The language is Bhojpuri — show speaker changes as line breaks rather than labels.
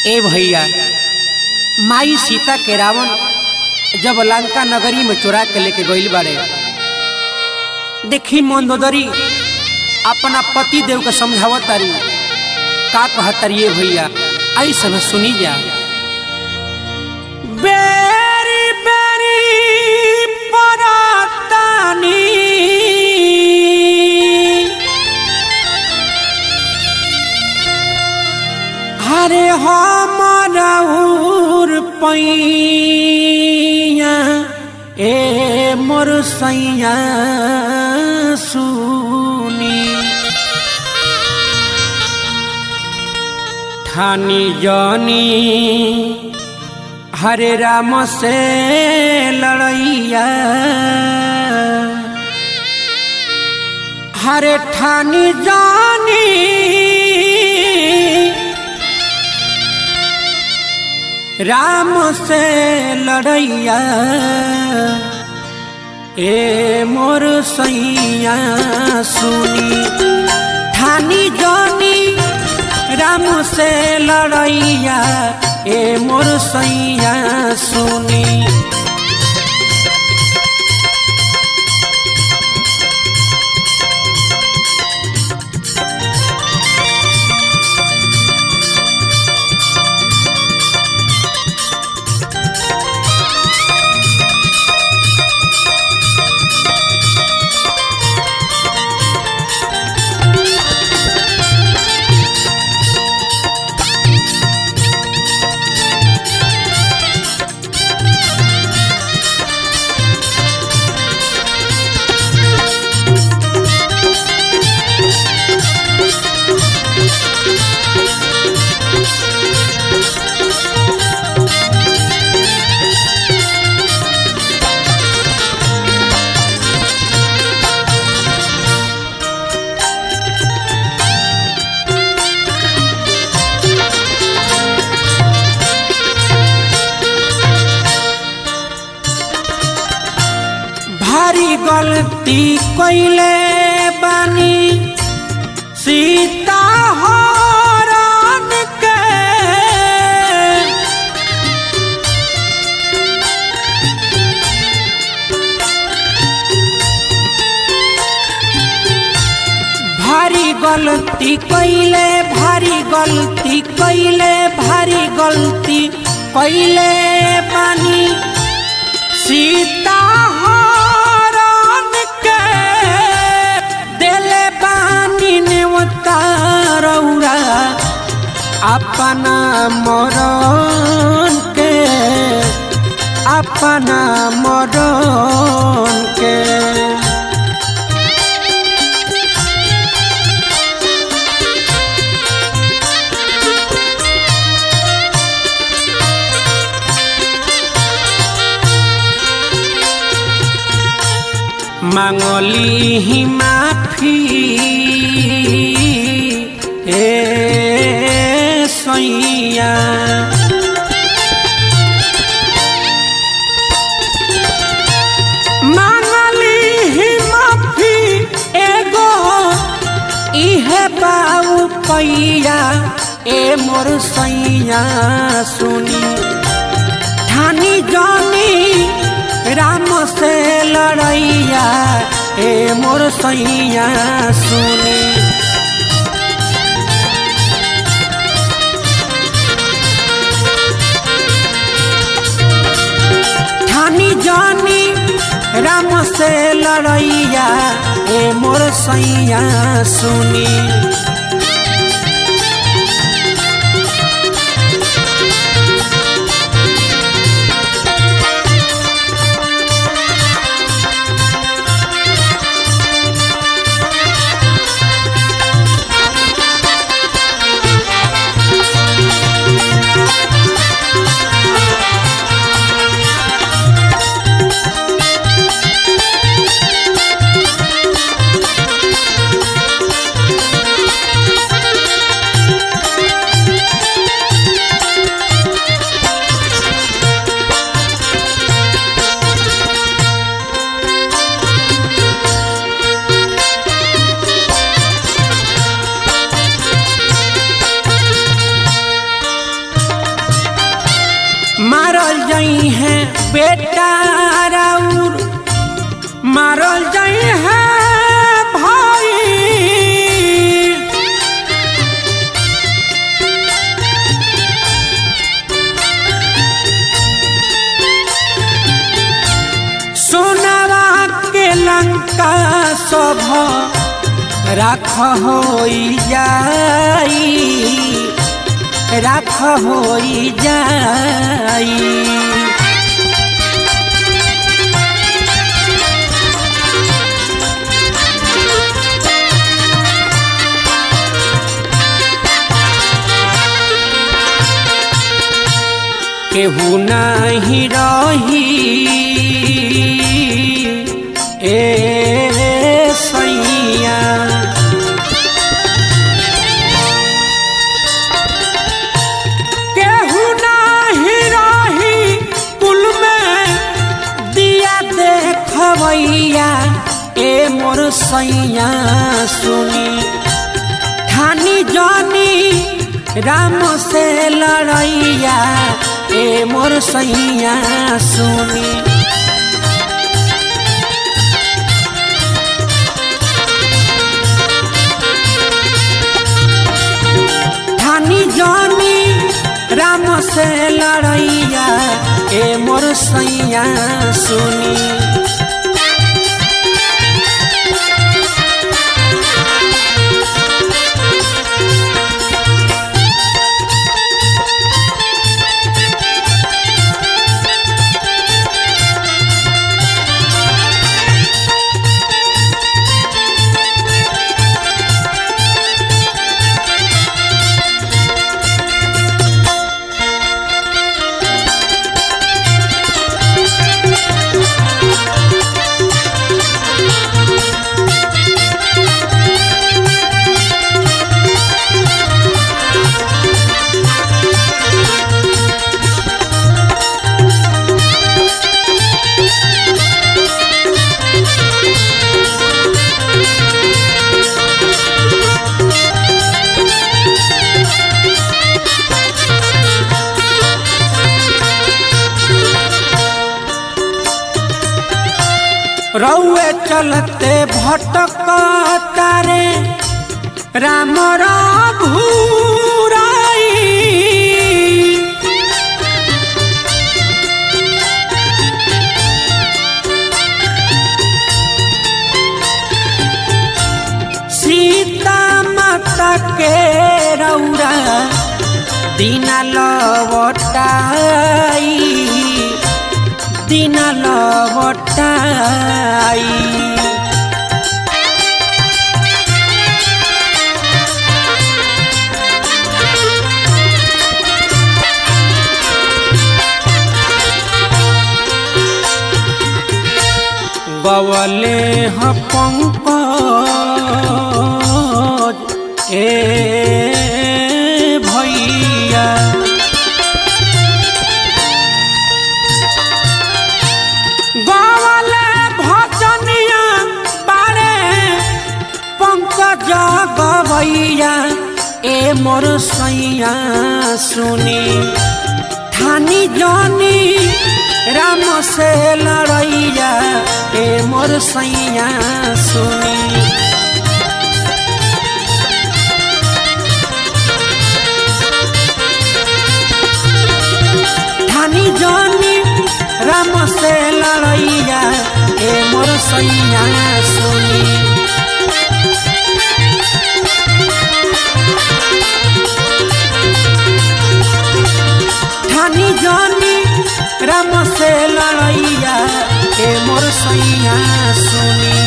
ए भैया माई सीता के रावण जब लंका नगरी में चुरा के लेके गईल बाड़े देखी मंदोदरी अपना पति देव के समझावत तारी का कहतरी ये भैया आई सब सुनी जा बेरी बेरी परातानी हरे हमर पैया ए मोर सैया सुनी ठानी जानी हरे राम से लड़ैया हरे ठानी जानी राम से लड़ैया ए मोर सैया सुनी ठानी जानी राम से लड़ैया ए मोर सैया सुनी भारी गलती कैले बानी सीता हरण के भारी गलती कैले भारी गलती कैले भारी गलती कैले बानी सीता हरण के दिले बानी ने उतारौरा अपना मरण के अपना मरण के मांगली ही माफी ए सैया मांगली ही माफी एगो इहे बाऊ पैया ए मोर सैया सुनी ठानी जानी राम से लड़ैया ए मोर सैया सुनी ठानी जानी राम से लड़ैया ए मोर सैया सुनी जाई है बेटा राउर मारल जाई है भाई सोनावा के लंका सभ राख होई जाई राख होई जाई केहू नाही रही ए सैया केहू नाही रही कुल में दिया देखवैया ए मोर सैया सुनी ठानी जानी राम से लड़ैया ए मोर सैया सुनी ठानी जानी राम से लड़ैया ए मोर सैया सुनी रौए चलते भटक तारे राम भूराई सीता माता के रौरा दीना लवटाई दीना लवटाई बवले ह पंकज ए भैया गवले भजनिया बारे पंकज गवैया ए मोर सैया सुनी ठानी जानी राम से लड़ैया ए मोर सैया सुनी ठानी जानी राम से लड़ैया ए मोर सैया सुनी ठानी जानी राम से लड़ैया ए मोर सैया सुनी